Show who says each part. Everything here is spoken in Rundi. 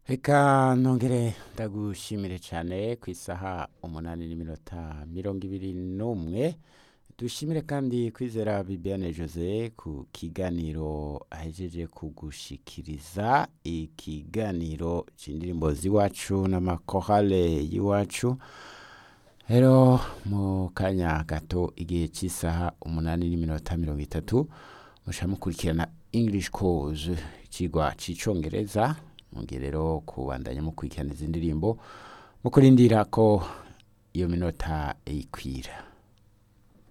Speaker 1: reka nongere ndagushimire cyane ku isaha umunani n'iminota mirongo ibiri n'umwe dushimire kandi kwizera bibiane jose ku kiganiro ahejeje kugushikiriza ikiganiro c'indirimbo z'iwacu n'amakorale y'iwacu rero mu kanya gato igihe cy'isaha umunani n'iminota mirongo itatu musha mukurikirana english course ikigwa c'icongereza mugihe rero kubandanya mukurikirana izi ndirimbo mu kurindira ko iyo minota ikwira